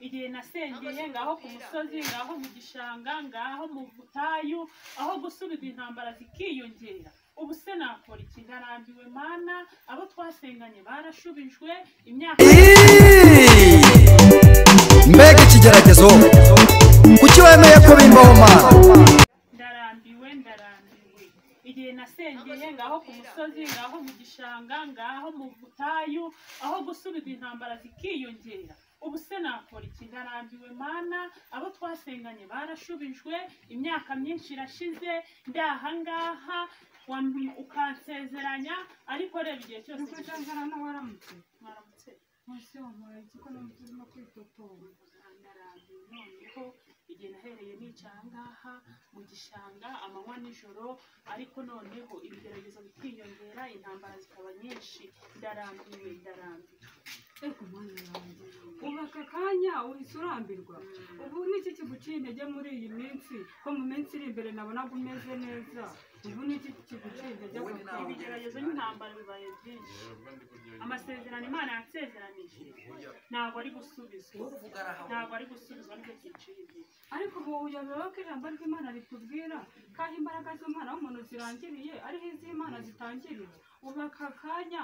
igihe nasengeye ngaho ku musozi ngaho mu gishanga ngaho mu butayu aho gusubiza intambara zikiyongera ubu se nakora iki ndarambiwe mana abo twasenganye barashubijwe imyaka mbega ikigeragezo kuki wemeye ko bimbaho mana ndarambiwe ndarambiwe igihe nasengeye ngaho ku musozi ngaho mu gishanga ngaho mu butayu aho gusubiza intambara zikiyongera ubu se nakora iki ndarambiwe mana abo twasenganye barashubijwe imyaka myinshi irashize ndi ahangaha wam- ukansezeranya ariko reba igihe cyose Ndukujanjara na waramutse. mwaramutse Nkusi wampaye iki ko namutu urimo kwitotomba. ndarambiwe noneho igihe nahereye nica ahangaha mu gishanga amanywa n'ijoro ariko noneho ibigeragezo bikiyongera intambara zikaba nyinshi ndarambiwe ndarambiwe Ego mwana wanjye. Ubu aka kanya uhise urambirwa. Ubu ni iki kiguciye intege muri iyi minsi? Ko mu minsi iri imbere nabonaga umeze neza. Ubu ni iki kiguciye intege aka kanya? ibigeragezo n'intambara bibaye byinshi amasezerano imana yansezeranije ntabwo ari gusubizwa ntabwo ari gusubizwa nicyo cyiciro igihe Ariko ubu uyobewe ko ijambo ry'Imana ritubwira ko aho imbaraga z'umwana w'umuntu zirangiriye ariho iz'Imana zitangiriye. Ubu aka kanya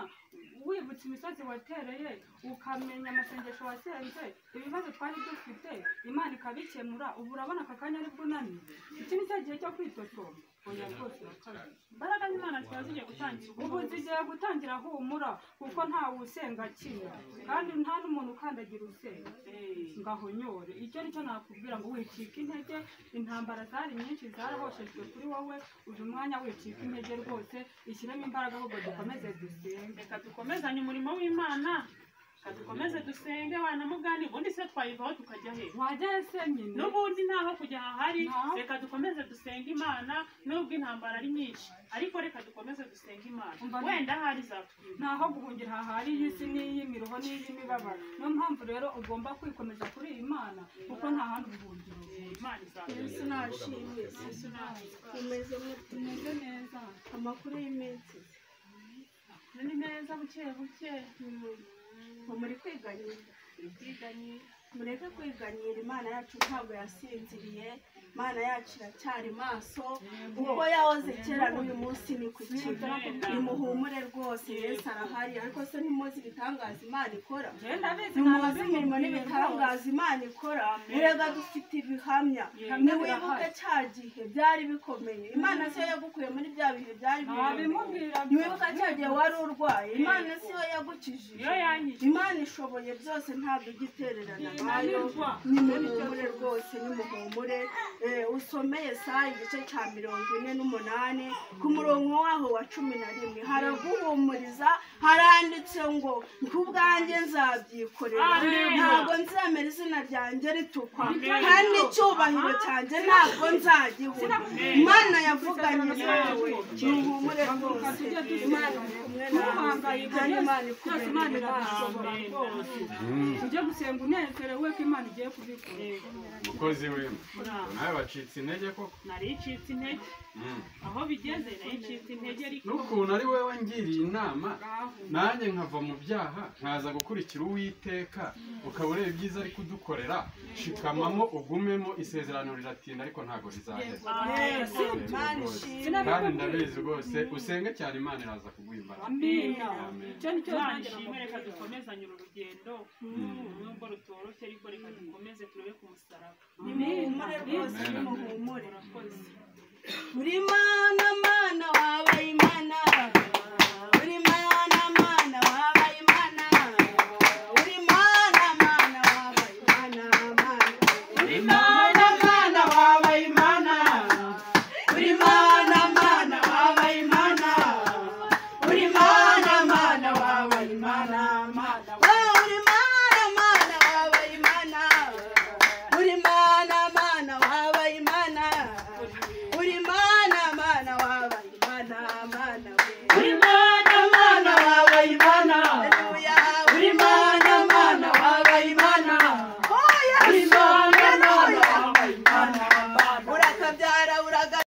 wibutse imisozi watereye ukamenya amasengesho wasenze ibibazo twari dufite Imana ikabikemura ubu urabona aka kanya aribwo unaniwe. Iki ni cyo gihe cyo kwitotomba. Oya rwose urakabije. imbaraga z'imana ziba zigiye gutangira ubu ubuvuzi zigiye gutangira humura kuko nta wusenga akira kandi nta n'umuntu ukandagira usenga ngahonyore icyo nicyo nakubwira ngo wicike intege intambara zari nyinshi zarahoshejwe kuri wowe uyu mwanya wicika intege rwose ishyiremo imbaraga ahubwo dukomeze dusenge reka dukomezanye umurimo w'imana reka dukomeze dusenge wana mugani ubundi se twayivaho tukajya hejuru wajyayo se nyine n'ubundi ntaho kujya hahari Ntaho. reka dukomeze dusenga imana nubwo intambara ari nyinshi ariko reka dukomeze dusenga imana Umva- wenda ahari izatwima ntaho guhungira hahari y'isi n'iy'imiruho n'iy'imibabaro niyo mpamvu rero ugomba kwikomeza kuri iyi mana kuko nta handi ubuhungiro ufite. imana izatwima yesu nashimwe yesu nahitwa tumeze mute tumeze neza amakuru y'iminsi ni neza buke buke ngo muri kwiganyira ubwiganye mureke kwiganyira imana yacu ntabwo yasinziriye imana yacu iracyari maso ubwo yahoze kera n'uyu munsi ni ku kigo nimuhumure rwose yesu arahari ariko se ntimuzi ibitangaza imana ikora genda bizi nimuzi imirimo n'ibitangaza imana ikora murega dufite ibihamya niwibuke cya gihe byari bikomeye imana siyo yagukuye muri bya bihe byari bikomeye ntabimubwira niwibuka cya gihe wari urwaye imana siyo yagukijije iyo yanyije imana ishoboye byose ntabwo ijya itererana nayo Ntibanirwa. nimuhumure rwose nimuhumure Eh, usomeye saa igice cya mirongo ine n'umunani ku murongo waho wa cumi na rimwe haraguhumuriza haranditse ngo kubwanjye nzabyikorera Amen. ntabwo nzemera izina ryanjye ritukwa Amen. kandi icyubahiro cyanjye ntabwo nzagihura imana yavuganye nawe nimuhumure rwose imana iri kumwe nawe kandi imana Byose Imana ikubera hafi. irabishobora rwose ujye gusenga unezerewe ko imana igiye kubikora mukozi wema muraho nawe bacitse intege koko nari icitse intege Mm. aho bigeze nari icitse intege ariko n'ukuntu ari wowe ngiriye inama Ngaho. nanjye nkava mu byaha nkaza gukurikira uwiteka ukaba ureba ibyiza ari kudukorera shikamamo ugumemo isezerano riratinda ariko ntabwo rizaheza Amen. Imana Rwose. ishimwe Sinabikubwiye. kandi ndabizi rwose usenge cyane imana iraza kuguha imbaraga amina Amen. icyo nicyo imana nanjye ishimwe reka nakubwira. dukomezanye uru rugendo nubwo rutoroshye ariko reka dukomeze turebe ku musaraba nimuhumure rwose Amen. nimuhumure murakoze uri mana mana wabaye